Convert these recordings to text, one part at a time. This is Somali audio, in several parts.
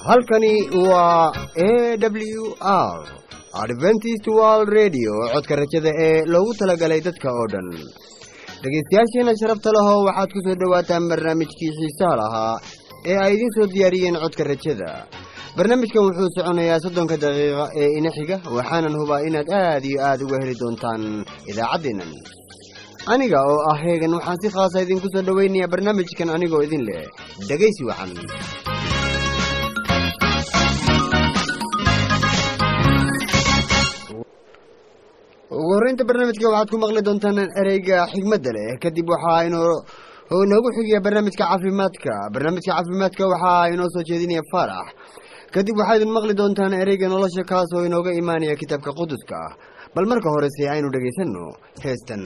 halkani waa a w r adventist world radio codka rajada ee loogu talagalay dadka oo dhan dhegaystayaasheena sharafta leho waxaad ku soo dhowaataan barnaamijkii xiisaha lahaa ee ay idiin soo diyaariyeen codka rajada barnaamijkan wuxuu soconayaa soddonka daqiiqa ee ina xiga waxaanan hubaa inaad aad iyo aad uga heli doontaan idaacaddeennan aniga oo ah heegan waxaan si khaasa idinku soo dhowaynayaa barnaamijkan anigoo idin leh dhegaysi wacan ugu horreynta barnaamijka waxaad ku maqli doontaan ereyga xigmadda leh kadib waxaa inoo inoogu xigiya barnaamijka caafimaadka barnaamijka caafimaadka waxaa inoo soo jeedinaya faarax kadib waxaa idin maqli doontaan ereyga nolosha kaas oo inooga imaanaya kitaabka quduska ah bal marka horese aynu dhegaysanno heestan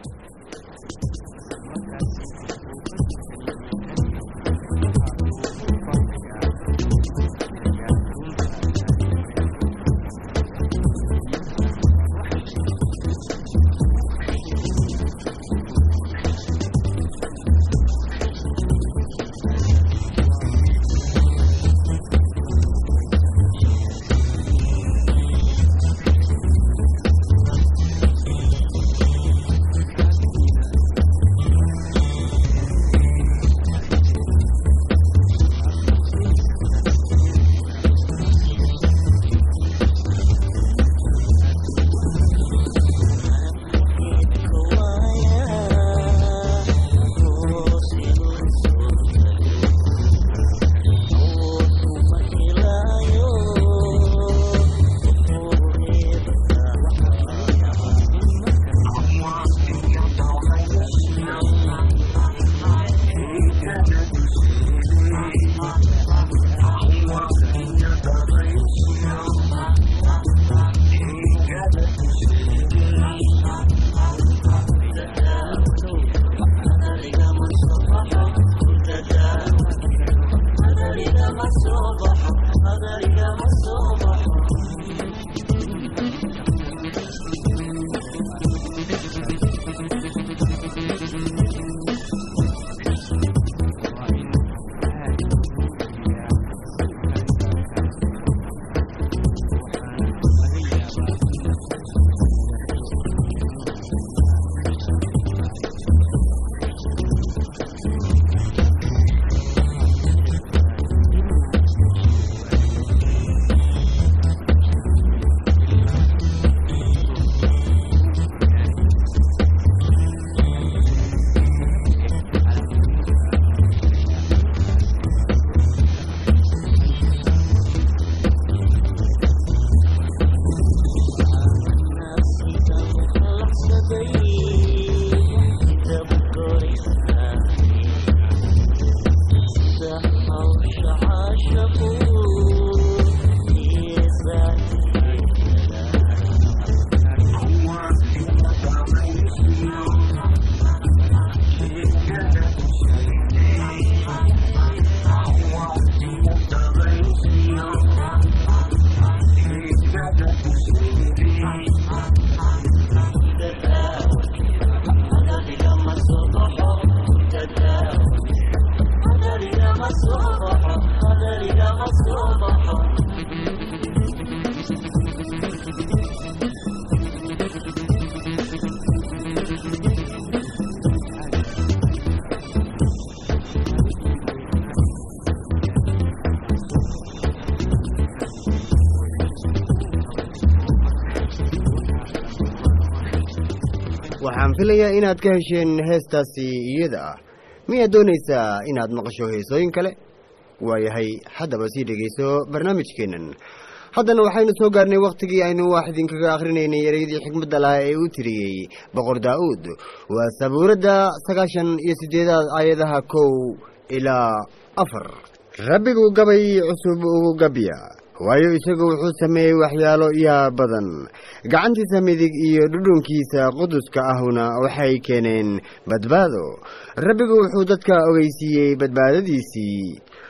waxaan filayaa inaad ka hesheen heestaasi iyada ah miyaad doonaysaa inaad maqasho heesooyin kale waayahay haddaba sii dhegayso barnaamijkeennan haddana waxaynu soo gaarnay wakhtigii aynu wax idinkaga akhrinaynay ereyadii xikmadda lahaa ee uu tiriyey boqor daa'uud waa sabuuradda sagaashan iyo siddeedaad aayadaha kow ilaa afar rabbigu gabay cusub ugu gabya waayo isagu wuxuu sameeyey waxyaalo yaa badan gacantiisa midig iyo dhudhunkiisa quduska ahuna waxay keeneen badbaado rabbigu wuxuu dadka ogeysiiyey badbaadadiisii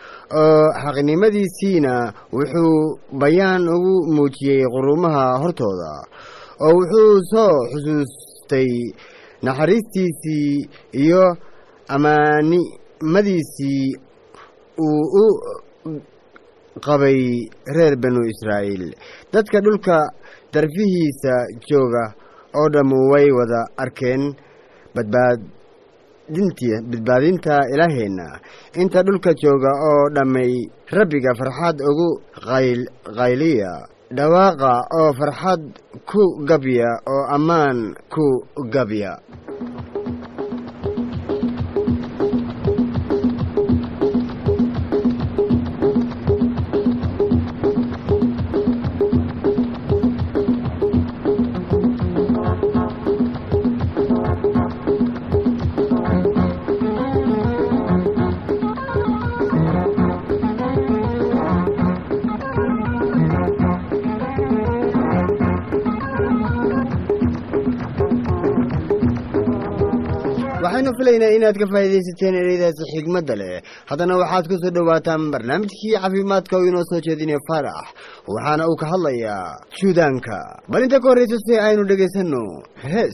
oo xaqnimadiisiina wuxuu bayaan ugu muujiyey qurumaha hortooda oo wuxuu soo xusuustay naxariistiisii iyo ammaanimadiisii uu u qabay reer banu israa'iil dadka dhulka darfihiisa jooga oo dhammu way wada arkeen badbaadinti badbaadinta ilaaheenna inta dhulka jooga oo dhammay rabbiga farxad ugu qayl qayliya dhawaaqa oo farxad ku gabya oo ammaan ku gabya waxaynu filaynaa inaad ka faa'iidaysateen ereydaasi xigmadda leh haddana waxaad ku soo dhowaataan barnaamijkii caafimaadka oo inoo soo jeedinaya faarax waxaana uu ka hadlayaa juudaanka bal inta ka horraysa si aynu dhegaysanno hees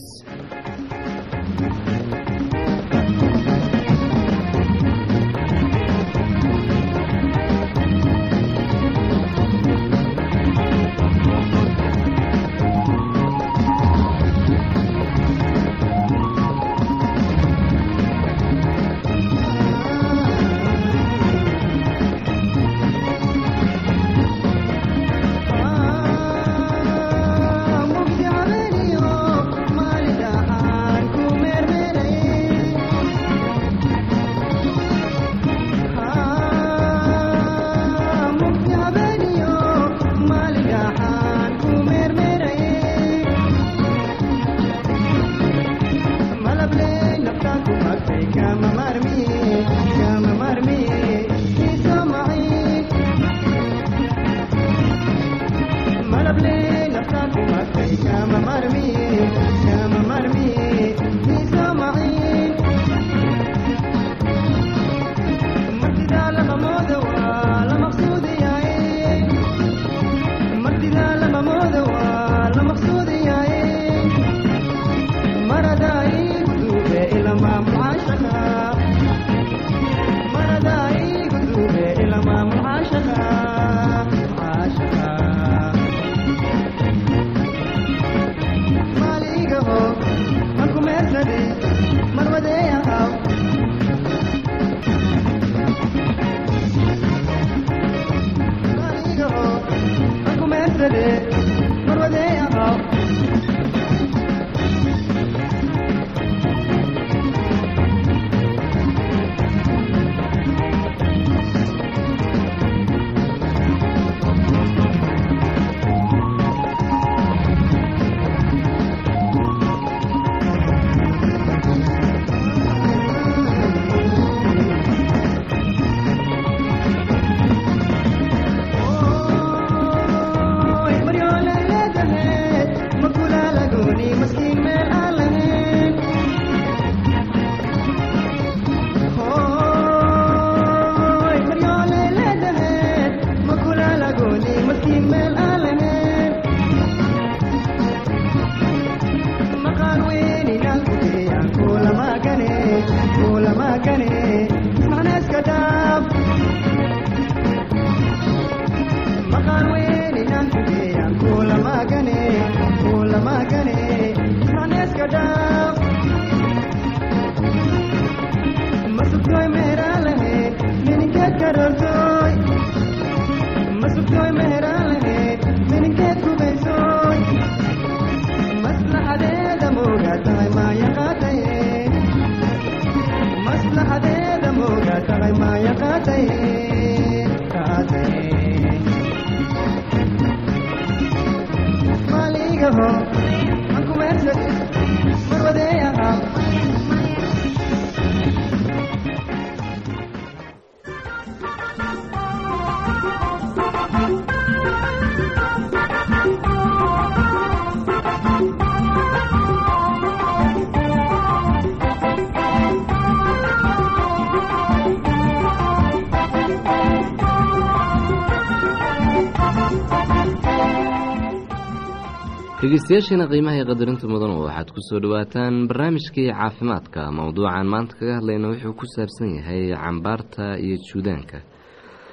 dhegeystayaasheena qiimaha iyo qadarinta mudan waxaad ku soo dhowaataan barnaamijkii caafimaadka mowduucan maanta kaga hadlayna wuxuu ku saabsan yahay cambaarta iyo juudaanka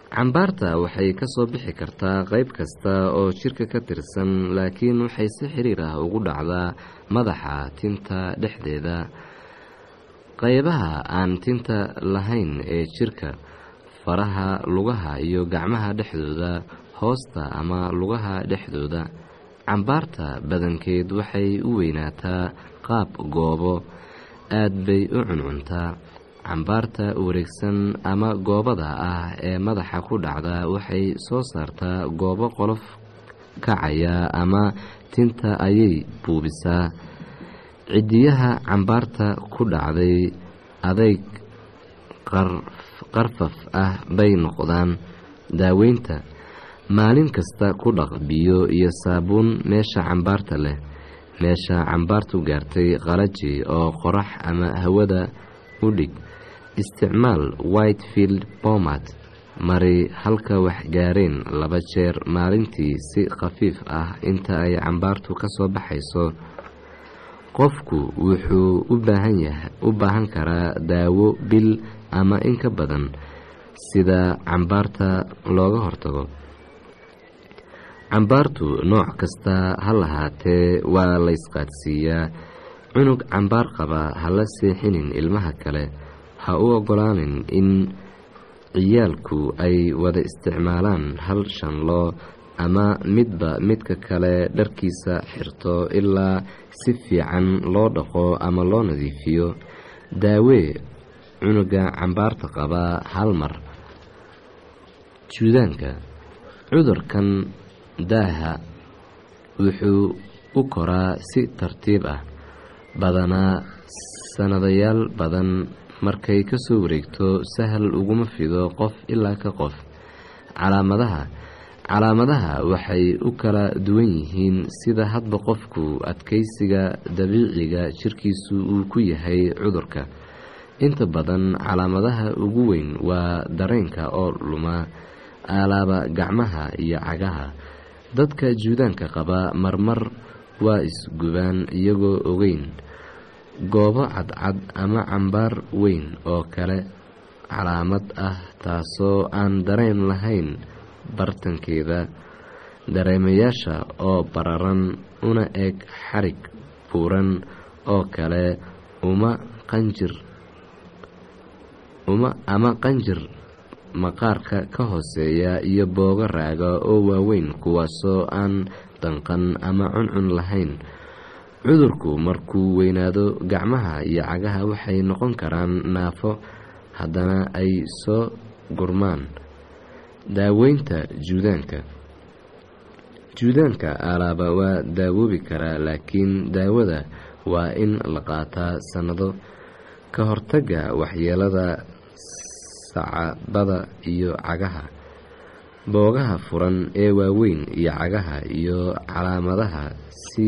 cambaarta waxay ka soo bixi kartaa qayb kasta oo jirka ka tirsan laakiin waxay si xiriir ah ugu dhacdaa madaxa tinta dhexdeeda qaybaha aan tinta lahayn ee jirka faraha lugaha iyo gacmaha dhexdooda hoosta ama lugaha dhexdooda cambaarta badankeed waxay u weynaataa qaab goobo aad bay u cuncuntaa cambaarta wareegsan ama goobada ah ee madaxa ku dhacda waxay soo saartaa goobo qolof kacaya ama tinta ayay buubisaa cidiyaha cambaarta ku dhacday adayg qarfaf ah bay noqdaan daaweynta maalin kasta ku dhaq biyo iyo saabuun meesha cambaarta leh meesha cambaartu gaartay qalaji oo qorax ama hawada u dhig isticmaal whitefield bomat mari halka wax gaareen laba jeer maalintii si khafiif ah inta ay cambaartu ka soo baxayso qofku wuxuu u baahan karaa daawo bil ama in ka badan sida cambaarta looga hortago cambaartu nooc kasta ha lahaatee waa laysqaadsiiyaa cunug cambaar qaba ha la seexinin ilmaha kale ha u ogolaanin in ciyaalku ay wada isticmaalaan hal shanloo ama midba midka kale dharkiisa xirto ilaa si fiican loo dhaqo ama loo nadiifiyo daawee cunuga cambaarta qaba hal mar juudaanka cudurkan daaha wuxuu u koraa si tartiib ah badanaa sannadayaal badan markay ka soo wareegto sahal uguma fido qof ilaa ka qof calaamadaha calaamadaha waxay u kala duwan yihiin sida hadba qofku adkaysiga dabiiciga jirkiisu uu ku yahay cudurka inta badan calaamadaha ugu weyn waa dareenka oo luma alaaba gacmaha iyo cagaha dadka juudaanka qaba marmar waa isgubaan iyagoo ogeyn goobo cadcad ama cambaar weyn oo kale calaamad ah taasoo aan dareen lahayn bartankeeda dareemayaasha oo bararan una eg xarig buuran oo kale uma qanjir uma ama qanjir maqaarka ka hooseeya iyo boogo raaga oo waaweyn kuwaasoo aan danqan ama cuncun lahayn cudurku markuu weynaado gacmaha iyo cagaha waxay noqon karaan naafo haddana ay soo gurmaan daaweynta juudaanka juudaanka alaaba waa daawoobi karaa laakiin daawada waa in la qaataa sannado ka hortagga waxyeelada sacabada iyo cagaha boogaha furan ee waaweyn iyo cagaha iyo calaamadaha si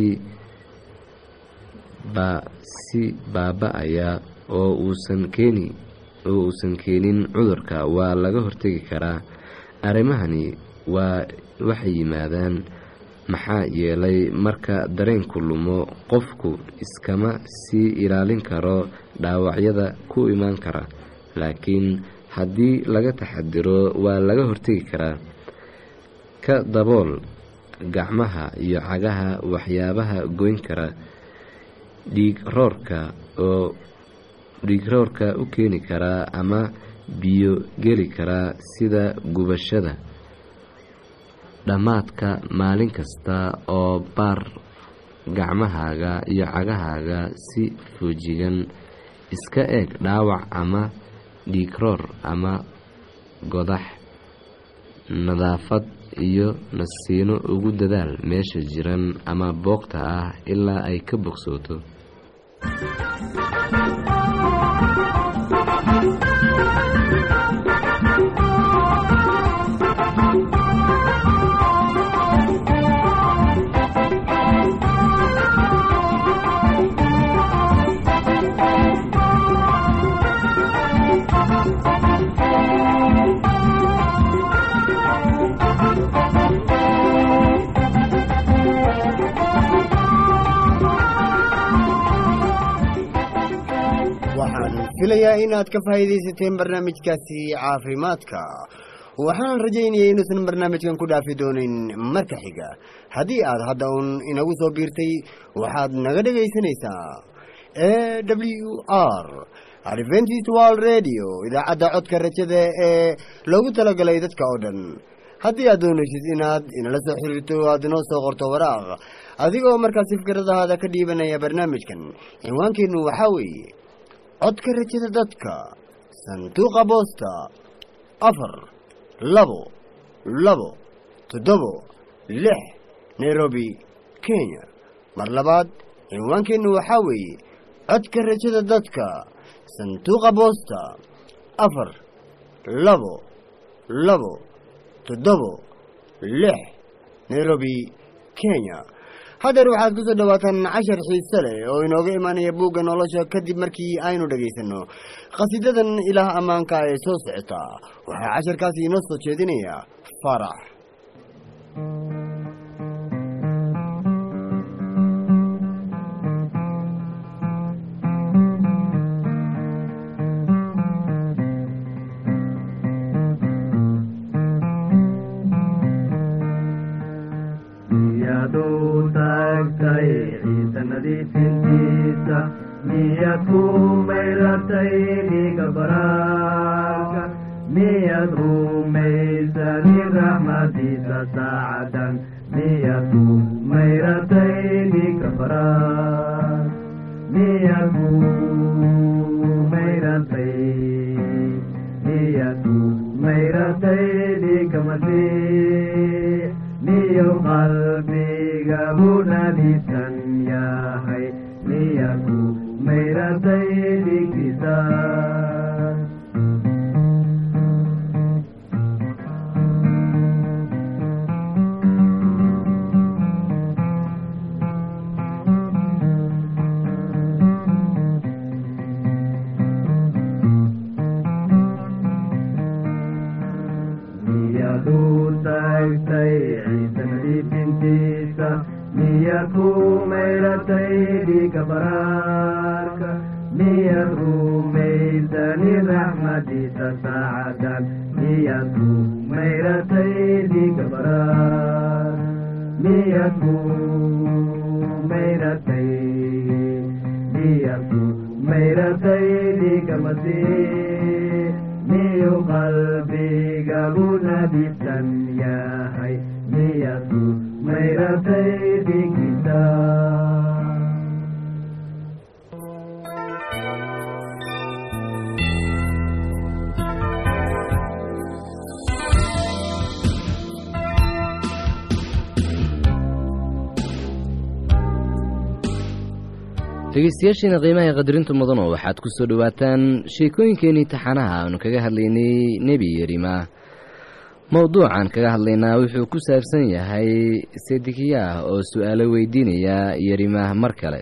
si baaba-aya oo uusan keeni oo uusan keenin cudurka waa laga hortegi karaa arrimahani waa waxay yimaadaan maxaa yeelay marka dareenku lumo qofku iskama sii ilaalin karo dhaawacyada ku imaan kara laakiin haddii laga taxadiro waa laga hortegi karaa ka dabool gacmaha iyo cagaha waxyaabaha goyn kara dhiig roorka oo dhiig roorka u keeni karaa ama biyo geli karaa sida gubashada dhammaadka maalin kasta oo baar gacmahaaga iyo cagahaaga si foojigan iska eeg dhaawac ama dhiigroor ama godax nadaafad iyo nasiino ugu dadaal meesha jiran ama boogta ah ilaa ay ka bogsooto waxaan filayaa inaad ka faa'iidaysateen barnaamijkaasi caafimaadka waxaan rajaynayay inuusan barnaamijkan ku dhaafi doonin marka xiga haddii aad hadda uun inagu soo biirtay waxaad naga dhegaysanaysaa e w r adventist world radio idaacadda codka rajada ee loogu talagalay dadka oo dhan haddii aad doonaysid inaad inala soo xiriirto aad inoo soo qorto waraaq adigoo markaasi fikradahaada ka dhiibanaya barnaamijkan cinwaankeennu waxaa weeye codka rajada dadka sanduuqa boosta afar labo labo toddobo lix nairobi kenya mar labaad cinwaankeennu waxaa weeye codka rajada dadka sanduuqa boosta afar labo labo toddobo lix nairobi kenya haddeer waxaad ku soo dhowaataan cashar xiise leh oo inooga imaanaya buugga nolosha kadib markii aynu dhegaysanno khasiidadan ilaah ammaanka ee soo socota waxaa casharkaasi inoo soo jeedinaya farax miyaduu taagtay ciise nadiifintiisa miyad ku mayratay dhiiga baraarka miyad rumaysani raxmadiisa saacadan miyad ku mayratay dhiiga baraar miyad ku mayratay miyad ku mayratay dhiiga masiix miyo qalbiga bunadiisan yahay miyaku mayratay dhigisa miyaduu taagtay ciise nadiifintiisa miyad ku mayratay dhiiga baraarka miyad rumaysani raxmadiisa saacadan miyad ku mayratay dhiiga baraar miyad ku mayratay miyad ku mayratay dhiiga masiix miyu qalbiga bunadisan yahay miyadu mayratay dhigisa dhegeystayaashiina qiimaha qadarinta mudano waxaad ku soo dhowaataan sheekooyinkeenii taxanaha aanu kaga hadlaynay nebi yerima mowduucan kaga hadlaynaa wuxuu ku saabsan yahay sedekiyaah oo su-aalo weydiinaya yerimah mar kale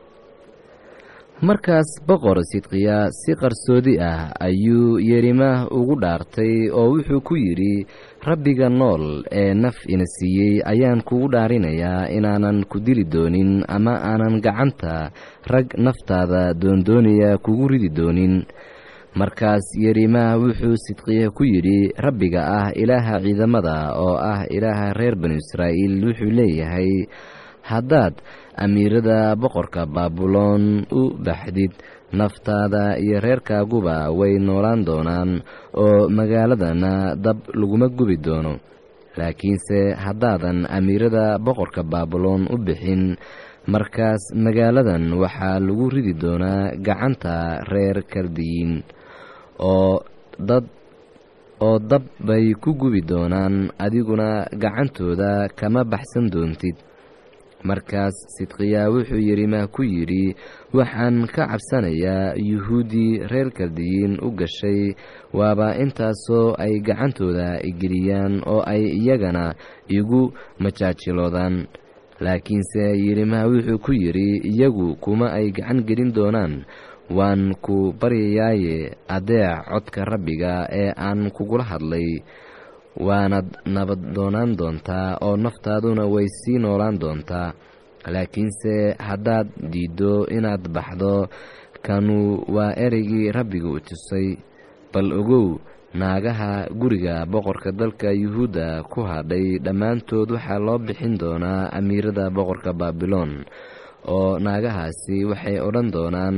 markaas boqor sidqiya si qarsoodi ah ayuu yerimah ugu dhaartay oo wuxuu ku yidhi rabbiga nool ee naf ina siiyey ayaan kugu dhaarinayaa inaanan ku dili doonin ama aanan gacanta rag naftaada doondoonaya kugu ridi doonin markaas yerimah wuxuu sidqiya ku yidhi rabbiga ah ilaaha ciidamada oo ah ilaaha reer banu israa'iil wuxuu leeyahay haddaad amiirada boqorka baabuloon u baxdid naftaada iyo reerkaaguba way noolaan doonaan oo magaaladana dab laguma gubi doono laakiinse haddaadan amiirada boqorka baabuloon u bixin markaas magaaladan waxaa lagu ridi doonaa gacanta reer kaldiyiin oo dad oo dab bay ku gubi doonaan adiguna gacantooda kama baxsan doontid markaas sidqiyaa wuxuu yerimah ku yidhi waxaan ka cabsanayaa yuhuuddii reer kaldiyiin u gashay waaba intaasoo ay gacantooda igeliyaan oo ay iyagana igu majaajiloodaan laakiinse yerimah wuxuu ku yidhi iyagu kuma ay gacan gelin doonaan waan ku baryayaaye adeec codka rabbiga ee aan kugula hadlay waanad nabad doonaan doontaa oo naftaaduna way sii noolaan doontaa laakiinse haddaad diiddo inaad baxdo kanu waa ereygii rabbiga u tusay bal ogow naagaha guriga boqorka dalka yuhuudda ku hadhay dhammaantood waxaa loo bixin doonaa amiirada boqorka baabiloon oo naagahaasi waxay odhan doonaan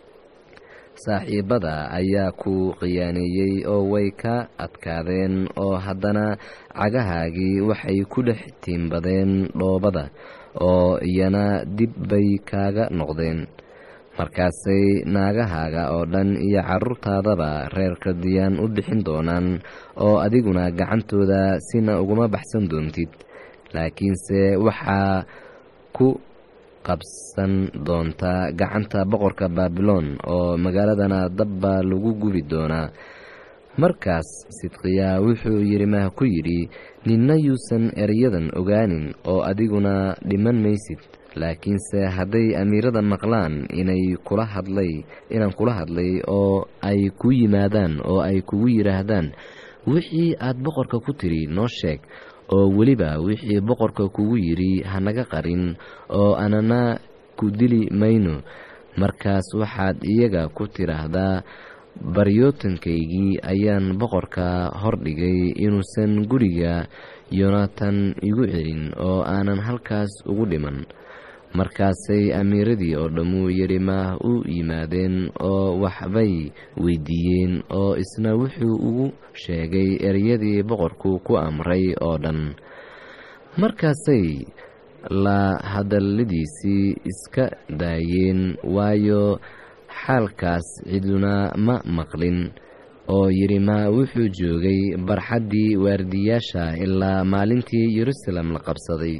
saaxiibada ayaa ku khiyaaneeyey oo way ka adkaadeen oo haddana cagahaagii waxay ku dhex tiimbadeen dhoobada oo iyana dib bay kaaga noqdeen markaasay naagahaaga oo dhan iyo carruurtaadaba reerka diyaan u bixin doonaan oo adiguna gacantooda sina uguma baxsan doontid laakiinse waxaa ku qabsan doonta gacanta boqorka baabiloon oo magaaladana dab baa lagu gubi doonaa markaas sidqiyaa wuxuu yirimaha ku yidhi ninna yuusan erayadan ogaanin oo adiguna dhiman maysid laakiinse hadday amiirada maqlaan inay kula hadlay inaan kula hadlay oo ay ku yimaadaan oo ay kugu yidhaahdaan wixii aad boqorka ku tidhi noo sheeg oo weliba wixii boqorka kugu yidhi hanaga qarin oo anana ku dili mayno markaas waxaad iyaga ku tidhaahdaa baryootankaygii ayaan boqorka hordhigay inuusan guriga yonatan igu celin oo aanan halkaas ugu dhiman markaasay amiiradii oo dhammu yerimaah u yimaadeen oo waxbay weydiiyeen oo isna wuxuu ugu sheegay ereyadii boqorku ku amray oo dhan markaasay la hadalladiisii iska daayeen waayo xaalkaas ciduna ma maqlin oo yirimaa wuxuu joogay barxaddii waardiyaasha ilaa maalintii yeruusaalem la qabsaday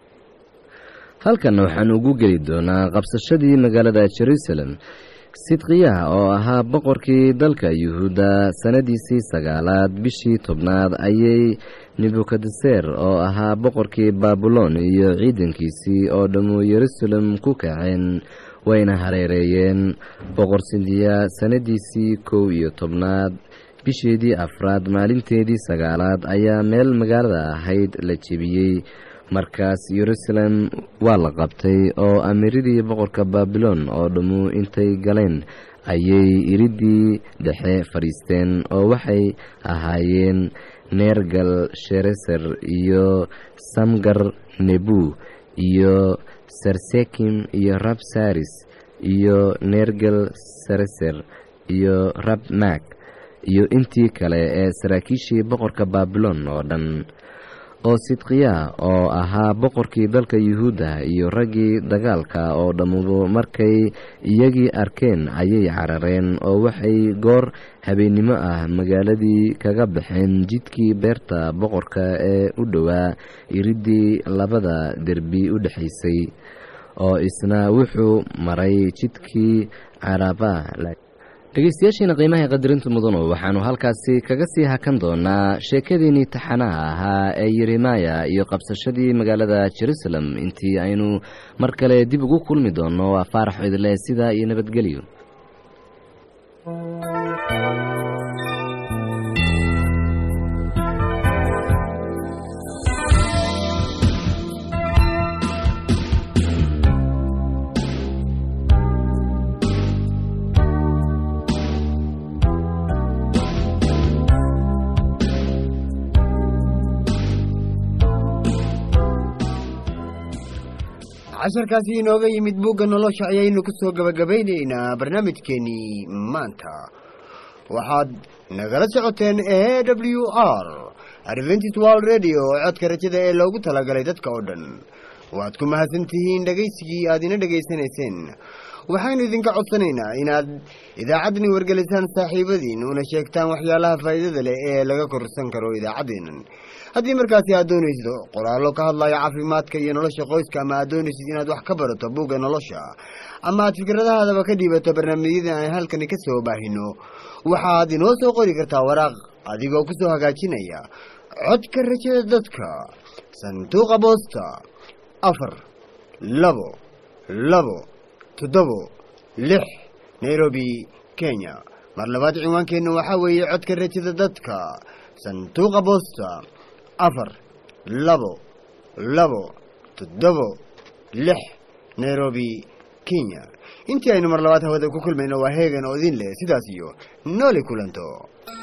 halkanna waxaan ugu geli doonaa qabsashadii magaalada jeruusalem sidqiyaha oo ahaa boqorkii dalka yuhuudda sannadiisii sagaalaad bishii tobnaad ayay nebukadeser oo ahaa boqorkii baabuloon iyo ciidankiisii oo dhammu yeruusalem ku kaceen wayna hareereeyeen boqor sindiya sannadiisii kow iyo tobnaad bisheedii afraad maalinteedii sagaalaad ayaa meel magaalada ahayd la jebiyey markaas yeruusaalem waa la qabtay oo amiiradii boqorka baabiloon oo dhammu intay galeen ayay iriddii dhexe fadhiisteen oo waxay ahaayeen neergal shereser iyo samgar nebu iyo sarsekim iyo rab saris iyo neergal sareser iyo rab mak iyo intii kale ee saraakiishii boqorka baabiloon oo dhan oo sidqiya oo ahaa boqorkii dalka yuhuudda iyo raggii dagaalka oo dhammudu markay iyagii arkeen ayay carareen oo waxay goor habeennimo ah magaaladii kaga baxeen jidkii beerta boqorka ee u dhowaa iriddii labada derbi u dhexaysay oo isna wuxuu maray jidkii caraba dhegeystayaashiina qiimaha qadarinta mudanu waxaanu halkaasi kaga sii hakan doonaa sheekadiinnii taxanaha ahaa ee yeremaya iyo qabsashadii magaalada jerusalem intii aynu mar kale dib ugu kulmi doonno waa faarax idle sidaa iyo nabadgelyo casharkaasi inooga yimid bugga nolosha ayaynu ku soo gabagabaynaynaa barnaamijkeenii maanta waxaad nagala socoteen e w r adventis world radio oo codka rajada ee loogu talagalay dadka oo dhan waad ku mahadsan tihiin dhegaysigii aad ina dhegaysanayseen waxaynu idinka codsanaynaa inaad idaacaddani wargelisaan saaxiibadiin una sheegtaan waxyaalaha faa'iidada leh ee laga korsan karo idaacaddeennan haddii markaasi aad doonaysid qoraallo ka hadlaya caafimaadka iyo nolosha qoyska ama aad doonaysid inaad wax ka barato buugga nolosha ama aad fikradahaadaba ka dhiibato barnaamijyada aan halkani ka soo baahino waxaad inoo soo qori kartaa waraaq adigoo ku soo hagaajinaya codka rajada dadka sanduuqa boosta afar labo labo toddobo lix nairobi kenya mar labaad ciwaankeenna waxaa weeye codka rajada dadka sanduuqa boosta afar labo labo toddobo lix nairobi kenya intii aynu mar labaad hawada ku kulmayno waa heegan oo idin leh sidaas iyo nooli kulanto